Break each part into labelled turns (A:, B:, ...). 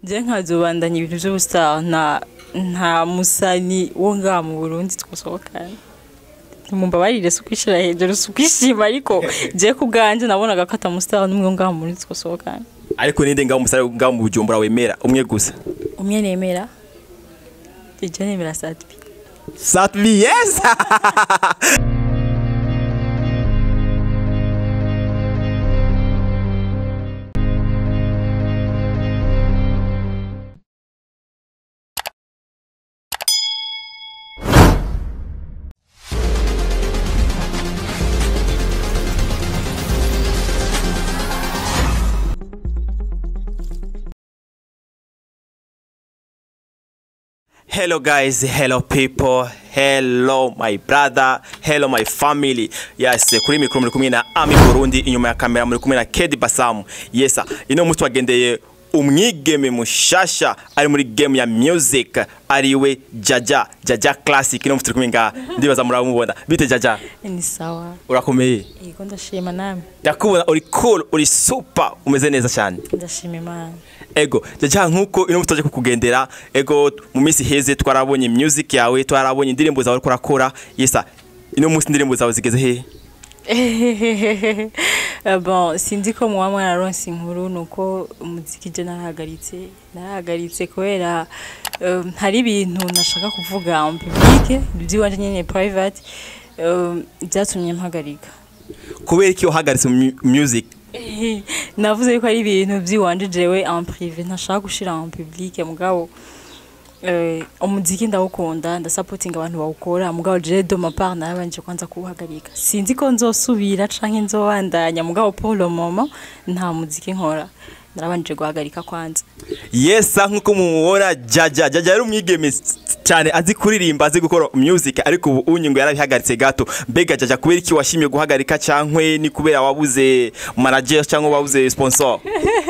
A: je nkazobandanya ibintu vy'ubustar nta nta musani wo ngaha mu Burundi twosohokana mumbabarire si ukwishira hejuru si ukwishima ariko je ku bwanje nabonaga ko atamustar n'umwe wo ngaha mu Burundi twosohokana
B: ariko ninde ngaho umusare ngaho mu bujumbura wemera umwe gusa
A: umwe nemera je nemera Satbi
B: satvi yes Hello guys, hello people, hello my brother, hello my family. Yes, kuri mikoro muri kumwe na Ami Burundi, inyuma ya kamera muri kumwe na Kedi Basamu. Yes, ino mutu wagendeye umwigeme mushasha ari muri game ya music ariwe Jaja, Jaja Classic. Ino mutu kumwe nga ndibaza muramubona. Bite Jaja?
A: ni sawa
B: Urakomeye?
A: yego ndashima namwe
B: Ndakubona uri cool, uri super, umeze neza cyane.
A: ndashima imana
B: ego jaja nkuko ino mutaje kukugendera ego mu minsi heze twarabonye music yawe twarabonye indirimbo zawe uriko urakora yesa ino munsi indirimbo zawe zigeze he
A: Eh, bon sinzi ko muba mwararonse inkuru nuko umuziki je narahagaritse narahagaritse kubera eh, hari ibintu nashaka kuvuga en public iby'iwanje nyene private eh, byatumye mpagarika
B: kubera iki wahagaritse mu mu- music
A: navuze yuko ari ibintu by'iwanje jewe en privé ntashaka gushira en public mugabo eh, umuziki ndawukunda ndasapotinga abantu bawukora mugabo je de ma part narabanje kwanza kuwuhagarika sinzi ko nzosubira canke nzobandanya mugabo pour le moment nta muziki nkora narabanje guhagarika kwanza
B: yesa nkuko mumubona jaja jaja yari umwigeme s- cyane azi kuririmba azi gukora music ariko ubu unyi ngo yarabihagaritse gato mbega jaja kubera iki washimye guhagarika cankwe ni kubera wabuze manager cyangwa wabuze sponsor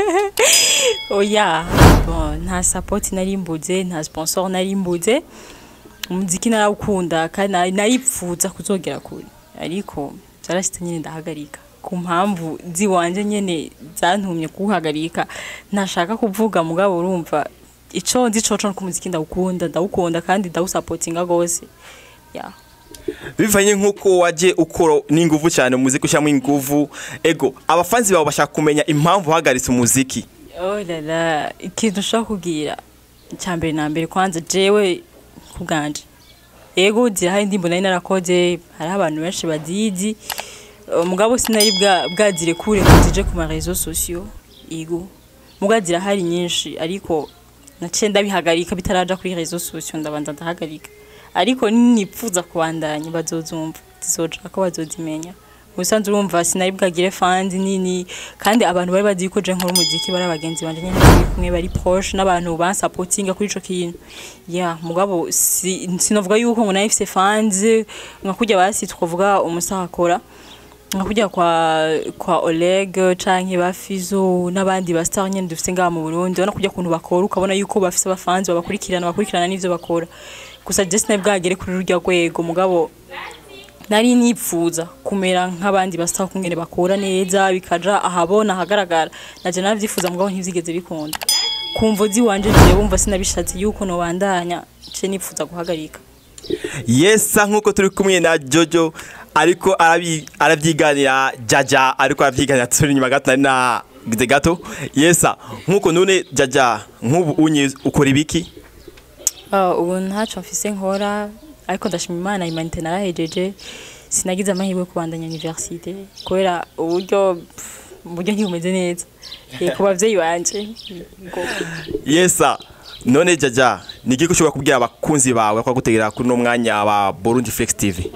A: oya bon nta support nari mbuze nta sponsor nari mbuze umuziki narawukunda kandi nari- naripfuza kuzogera kure ariko byarashitse nyine ndahagarika ku mpamvu ziwanje nyene zantumye kuwuhagarika ntashaka kuvuga mugabo urumva ico nzi coco nuko umuziki ndawukunda ndawukunda kandi ndawusapotinga gose yeah.
B: bivanye nkuko waje ukora n'inguvu cyane umuziki ushyiramo inguvu ego abafanzi bawe bashaka kumenya impamvu uhagaritse umuziki
A: Oh la la, ikintu ushaka kubwira icya mbere na mbere kwanza jewe ku bwanje ego zirahari indirimbo nari narakoze hariho abantu benshi bazizi Eh, mugabo sinari bwa- bwazire kure ngo zije ku marezo sosiyo ego mugabo zirahari nyinshi ariko naciye ndabihagarika bitaraja kuri rezo sosiyo ndabanza ndahagarika ariko nipfuza kubandanya bazozumva zizoja ko bazozimenya ubusanzwe urumva sinari bwagire fans nini kandi abantu bari bazi ko je nkora umuziki bari abagenzi banje nyine turi kumwe bari proche n'abantu bansapotinga kuri ico kintu ya mugabo si, sinovuga yuko ngo nari mfise fans nka kurya basi twavuga umusaha akora nka kurya kwa kwa Oleg canke ba Fizo n'abandi ba star nyene dufise ngaha mu Burundi ubona kurya kuntu bakora ukabona yuko bafise abafanzi babakurikirana bakurikirana n'ivyo bakora gusa je sinari bwagere kuri rurya rwego mugabo nari nipfuza kumera nk'abandi basaba kungene bakora neza bikaja ahabona ahagaragara naje navyifuza mugabo ntivyigeze bikunda kumva ziwanje je bumva sinabishatse yuko nobandanya ce nipfuza guhagarika
B: yesa nkuko turi kumwe na jojo ariko arabi- arabyiganira jaja ariko arabyiganira turi inyuma gato nari nagize gato yesa nkuko none jaja nk'ubu unyi ukora ibiki
A: uh, ubu ntaco mfise nkora ariko ndashima imana imanite narahejeje sinagize amahirwe yo kubandanya universite kubera uburyo pff, uburyo ntibumeze neza Eh, ku bavyeyi banje Ngo-
B: yesa none jaja ni iki ushobora kubwira abakunzi bawe ko gutegera kuri uno mwanya wa Burundi Flex TV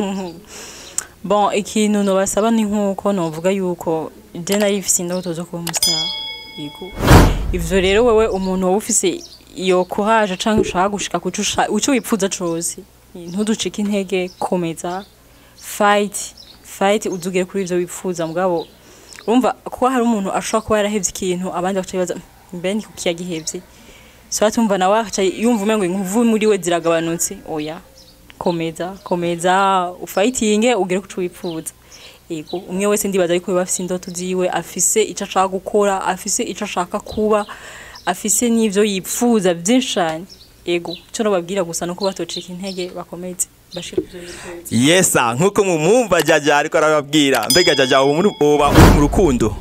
A: bon ikintu nobasaba ni nkuko novuga yuko je nari mfise indoto zo kuba umustar yego ivyo rero wewe umuntu wowe ufise iyo courage canke ushaka gushika kuco usha- ico wipfuza cose ntuducike intege komeza fight fight uzugere kuri ivyo wipfuza mugabo urumva kuko hari umuntu ashobora kuba yarahevye ikintu abandi bagaca bibaza mbe ni kuki yagihevye so batumva nawe akaca yumva umengo inkuvu muri we ziragabanutse oya komeza komeza ufayitinge ugere kuco wipfuza yego umwe wese ndibaza ariko biba afise indoto ziwe afise ico ashaka gukora afise ico ashaka kuba afise n'ivyo yipfuza byinshi cyane ego cyo nababwira gusa nuko batocika intege bakomeze bashira ivyo bifuza
B: yesa nkuko mumwumva jaja ariko arababwira mbega jaja ubu muri- uba uri mu rukundo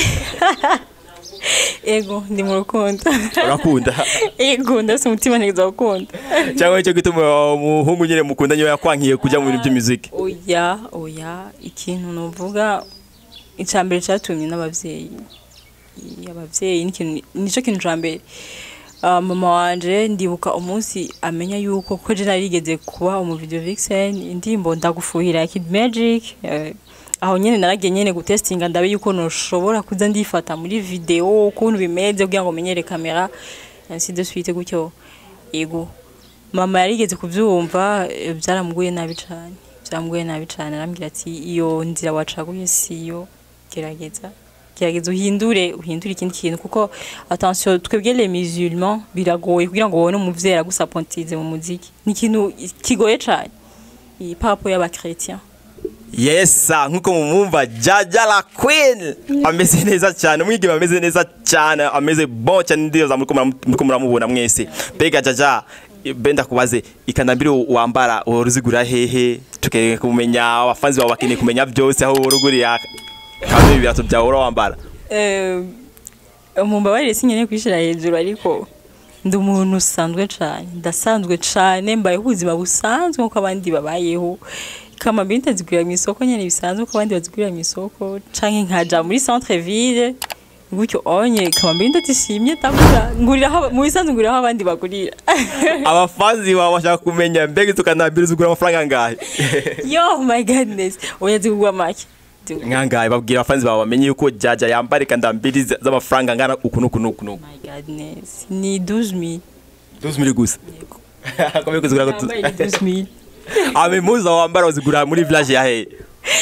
A: ego ndi mu rukundo
B: urakunda
A: ego ndafise umutima neza gukunda
B: cyangwa icyo gituma umuhungu nyine mukunda niyo yakwankiye kujya mu bintu by'imiziki
A: oya oya ikintu nuvuga icambere cyatumye n'abavyeyi I- abavyeyi n'ikintu nico kintu ca mbere Ah, mama wanje ndibuka umunsi amenya yuko ko je narigeze kuba umu video vixen indirimbo ndagufuhira ya Kid Magic eh, aho nyene naragiye nyene gutestinga ndabe yuko noshobora kuza ndifata muri video ukuntu bimeze kugira ngo menyere kamera ainsi de suite gutyo yego mama yarigeze kubyumva eh, byaramuguye nabi cyane byaramuguye nabi cyane arambwira ati iyo nzira wacaguye siyo gerageza gerageza uhindure uhindure ikindi kintu kuko attention twebwe les musulmans biragoye kugira ngo ubone umuvyeyi agusapontize mu muziki ni ikintu kigoye cyane iyi papo y'abakretien
B: yesa nkuko mumwumva jaja la queen ameze neza cyane umwigeme ameze neza cyane ameze bon cyane ndiyoza muriko muramu- muriko muramubona mwese mbega jaja benda kubaze ikandambiri wambara uruzigura hehe tukeneye kumenya abafanzi bawe bakeneye kumenya byose aho urugurira kandi ibirato byawe ura wambara
A: Eh, mumbabarire sinkeneye kwishira hejuru ariko ndi umuntu usanzwe cyane ndasanzwe cyane mbayeho ubuzima busanzwe nk'uko abandi babayeho kama mbiri ntazigurira mu isoko nyine bisanzwe uko abandi bazigurira mu isoko canke nkaja muri centre ville gutyo onye kama mbiri ndazishimye ndagura ngurira aho mu bisanzwe ngurira aho abandi bagurira
B: abafanzi bawe bashaka kumenya mbega izo kandambiri zigura amafaranga angahe
A: yo my goodness oya zigurwa make Zigurwa-
B: nkangahe babwira abafanzi bawe bamenye yuko jaja yambara ikandambiri z- z'amafaranga angana uku n'uku n'uku n'uku
A: my goodness ni 12000
B: tuzi muri gusa Komeye kuzigura ko tu-
A: Yambaye ni 12000
B: ame muza wambara uzigura muri village ya he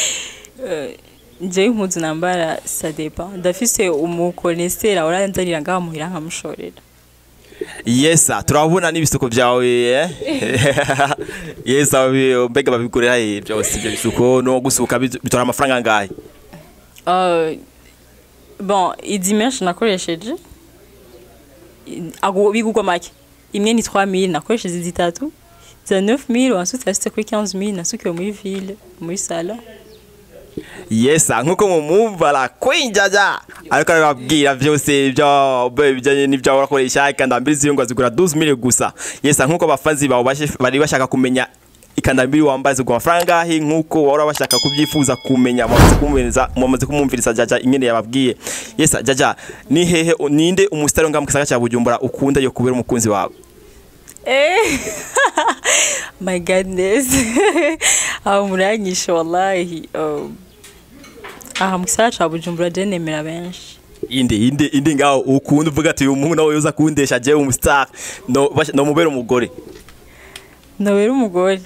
A: njyewe impuzu nambara sadepa ndafise umukonesera uranzanira ngaha muhira nkamushorera
B: yesa turabona n'ibisuko byawe eh? yesa bi- mbega babigurira he byose ibyo bisuko no gusuka bitu- bitora amafaranga angahe
A: Uh, bon izi menshi nakoresheje i- ago bigurwa make imwe ni 3000 nakoresheje zitatu za 9000 ensuite yasitse kuri 15000 nasukiwe muri ville muri salon
B: yesa nkuko mumwumva la queen jaja ariko arababwira byose ibyo bijyanye n'ibyo urakoresha ikandambiri ziyo ngo zigura 12000 gusa yesa nkuko abafanzi bawe bashe- bari bashaka kumenya ikandambiri wambaye zigura amafaranga angahe nkuko wari bashaka kubyifuza kumenya mwamaze kumumviriza mwamaze kumumviriza jaja ingene yababwiye yesa jaja ni hehe ninde umusitari ngaha mu gisagara cya bujumbura ukunda yo kubera umukunzi wawe
A: Eh, my goodness aho muranyishe wallahi um, aha mu gisagara ca bujumbura je nemera benshi
B: inde inde inde ngaho ukunda uvuga ati uyu muhungu nawe yoza kundesha jewe umustar no basha- no mubera umugore
A: nobera umugore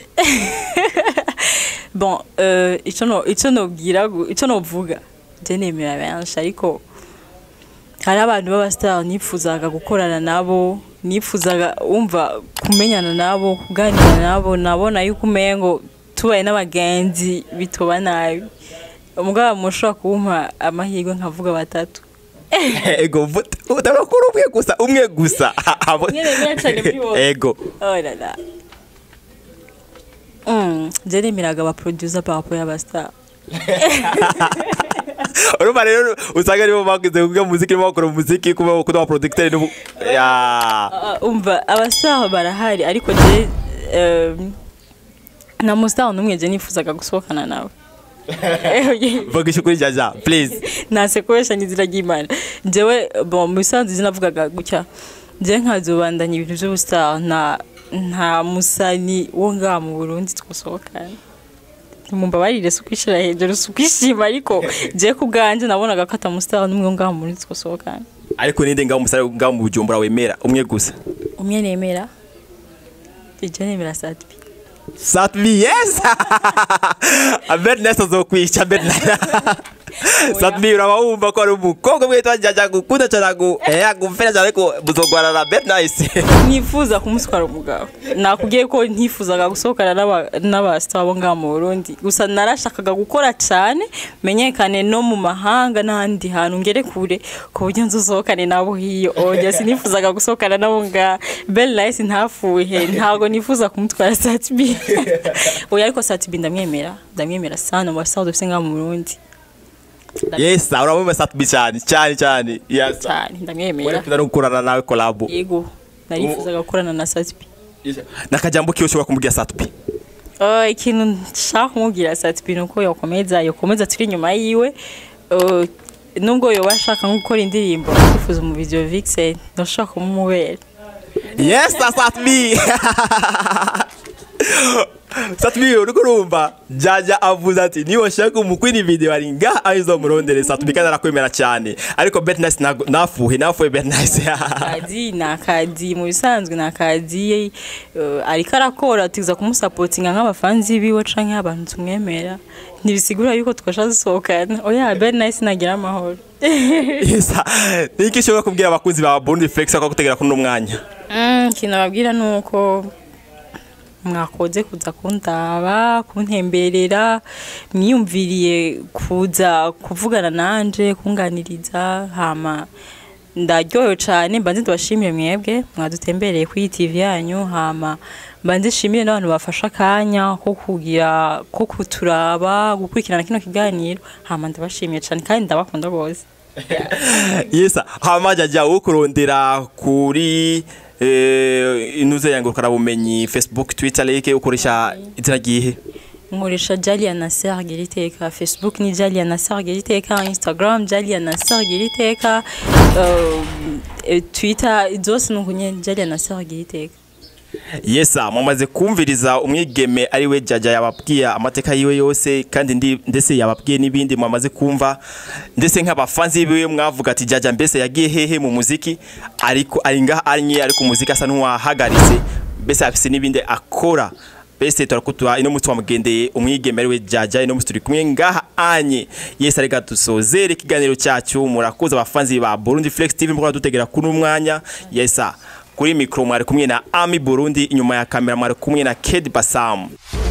A: bon euh, ico no ico nobwira gu- ico novuga je nemera benshi ariko hari abantu b'abastar nifuzaga gukorana nabo nifuzaga umva kumenyana nabo kuganira nabo nabona yuko umengo tubaye n'abagenzi bitoba nabi umugabo mushobora kumpa amahirwe nkavuga batatu
B: ego utabakora umwe gusa umwe gusa Abo-
A: Umwe nemera cane muri bose.
B: ego
A: oh la la Mm, je nemeraga abaproducer par rapport y'abastar
B: urumva rero usanga aribo bagize kuga muziki nibo bakora umuziki kuba kuba abaproducteur n'ubu ya
A: Ah, umva abastar barahari ariko je um, na mustar n'umwe je nifuzaga gusohokana nawe
B: vuga ishukuri jaja please
A: nasekoresha n'izina ry'imana jewe bon mu bisanzwe navugaga gutya je nkazobandanya ibintu by'ubustar nta nta musani wo ngaha mu burundi twasohokana mumbabarire si ukwishira hejuru si ukwishima ariko je ku bwanjye nabonaga ko atamustar n'umwe wo ngaha mu burundi twasohokana
B: ariko ninde ngaho umusare ngaho mu bujumbura wemera umwe gusa
A: umwe nemera ije nemera satbi
B: satvi yes abed nesta zokwica abed Satbi uraba wumva ko ari umukobwa mwitwa Jaja gukunda cyane agu eh agufera cyane ko buzogwana na Bet Nice
A: nifuza kumuswara umugabo nakubwiye ko ntifuzaga gusohokana n'aba- n'abasita bo ngaha mu burundi gusa narashakaga gukora cyane menyekane no mu mahanga n'ahandi hantu ngere kure ku buryo nzusohokane nabo hiyo oya sinifuzaga gusohokana nabo ngaha bel nice ntafuhe ntabwo nifuza kumutwara satibi oya ariko satibi ndamwemera ndamwemera sana mu basita dufite ngaha mu burundi
B: Yes uraba Satbi cyane cyane cyane yes
A: cyane ndamwemera
B: Wari no gukorana nawe collab
A: yego narifuzaga gukorana na satibi
B: nakajambo kiyo ushobora kumubwira Satbi
A: Uh, ikintu nshaka kumubwira Satibi ni uko yokomeza yokomeza turi inyuma yiwe Uh, nubwo yoba ashaka nko gukora indirimbo akifuza mu video vixen ndashaka kumubera
B: Yes Satbi Satbi uriko urumva Jaja avuze ati niba ushaka umukwini video ari ngaha ahizo murondere Satbi kandi arakwemera cyane ariko Bet Nice ntago- nafuhe nafuhe Bet Nice
A: akazi ni akazi mu bisanzwe ni akazi uh, ariko arakora tuza kumusapotinga nk'abafanzi biwe canke abantu tumwemera ntibisigura yuko twasha dusohokana oya Ben Nice nagira amahoro
B: Yes niki ushobora kubwira abakunzi ba Burundi Flex ko gutegera kuno mwanya
A: Mm, ikintu babwira ni uko mwakoze kuza kundaba kuntemberera mwiyumviriye kuza kuvugana nanje kunganiriza hama ndaryohewe cyane mbanze ndabashimire mwebwe mwadutembereye kuri iyi TV yanyu hama mbanze nshimire n'abantu bafashe akanya ko kugira ko kuturaba gukurikirana kino kiganiro hama ndabashimiye cyane kandi ndabakunda rwose
B: Yes hama Jaja ukurondera kuri eh inuze yangurukana bumenyi Facebook Twitter like ukoresha izina gihe
A: nkoresha Jalia Nasser Giriteka Facebook ni Jalia Nasser Giriteka Instagram Jalia Nasser Giriteka uh, eh, Twitter zose nukunye Jalia Nasser Giriteka
B: Yesa mumaze kumviriza umwigeme ari we Jaja yababwiye amateka yiwe yose kandi ndi ndetse yababwiye n'ibindi mwamaze kumva ndetse nk'abafanzi biwe mwavuga ati Jaja mbese yagiye hehe mu muziki ariko ari ngaha anye ariko umuziki asa n'uwahagaritse mbese afise n'ibindi akora mbese turakutura ino musi wamugendeye umwigeme ari we Jaja ino musi turi kumwe ngaha anye yesa reka dusozere ikiganiro cyacu murakoze abafanzi ba Burundi Flex TV mukora dutegera kuno mwanya yesa kuri mikro mwari kumwe na Ami Burundi inyuma ya kamera mwari kumwe na Ked Basam